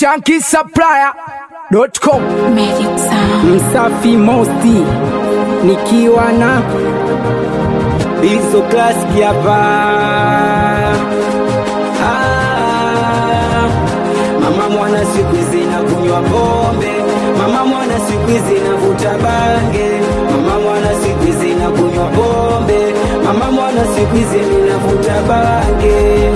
shankisupplier.com Magic Sound. Msafi Mosti nikiwa na Bizo Classic hapa. Ah, Mama mwana siku hizi na kunywa pombe, mama mwana siku hizi navuta bange, mama mwana siku hizi na kunywa pombe, mama mwana siku hizi ninavuta bange.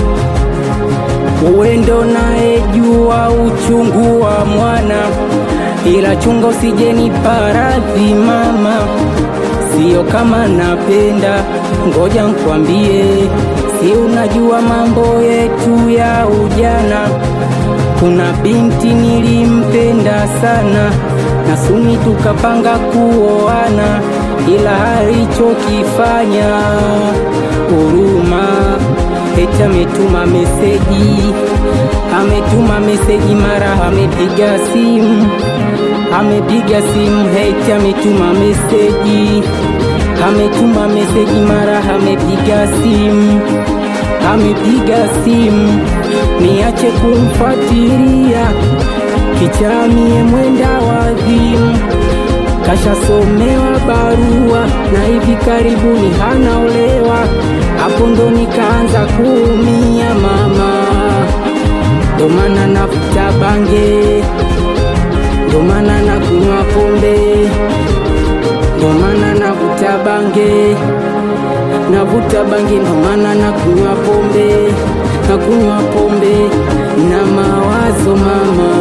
Uwendo naye jua uchungu wa mwana, ila chunga usijeni paradhi mama, sio kama napenda, ngoja nkwambie, si unajua mambo yetu ya ujana. Kuna binti nilimpenda sana, na suni tukapanga kuoana, ila alichokifanya huruma eti ametuma meseji, ametuma meseji, mara amepiga simu, amepiga simu, eti ametuma meseji, ametuma meseji, mara amepiga simu, amepiga simu, niache kumfuatilia kichamie mwenda wazimu kashasomewa barua na hivi karibuni hanaolewa. Hapo ndo nikaanza kuumia mama, ndo maana nafuta bange, ndo maana nakunywa pombe, ndo maana navuta bange, navuta bange, ndo maana nakunywa pombe, nakunywa pombe na mawazo mama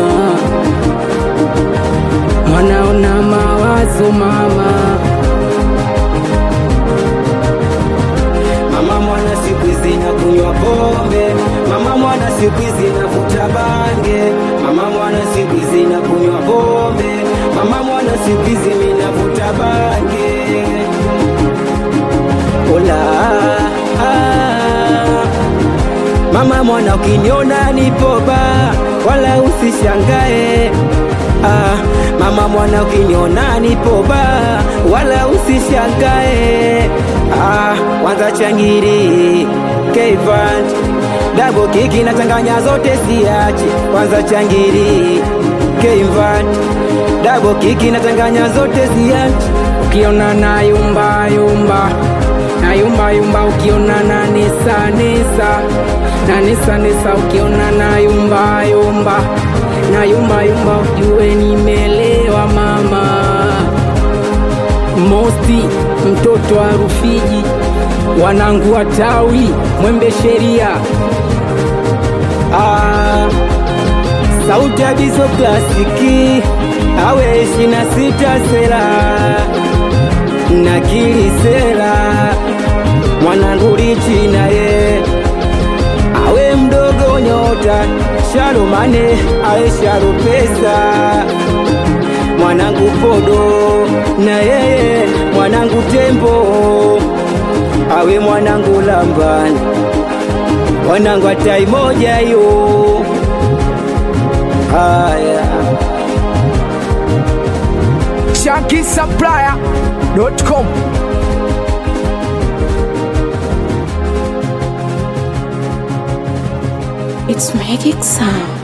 mwanaona mawazo mama mama mwana siku hizi na kunywa pombe mama mwana siku hizi navuta bange mama mwana siku hizi na kunywa pombe mama mwana siku hizi mimi navuta bange ola ah, mama mwana ukiniona nipoba wala usishangae ah, mama mwana ukiniona nipoba wala usishangae ah, kwanza changiri Kevant dabo kiki na changanya zote siache kwanza changiri Kevant dabo kiki na changanya zote siache ukiona na yumba yumba na yumba yumba ukiona na nesa nesa na nesa nesa ukiona na yumba yumba na yumba yumba ujue nimelewa mama Mosti mtoto wa Rufiji wanangu wa tawi mwembe sheria ah, sauti ya bizo klasiki awe ishina sita sera na kilisera mwanangu richi naye awe mdogo nyota sharomane awe sharo pesa mwanangu podo na yeye mwanangu tembo awe mwanangu lambani mwanangu atai moja yo haya shankisupplier.com It's Magic Sound.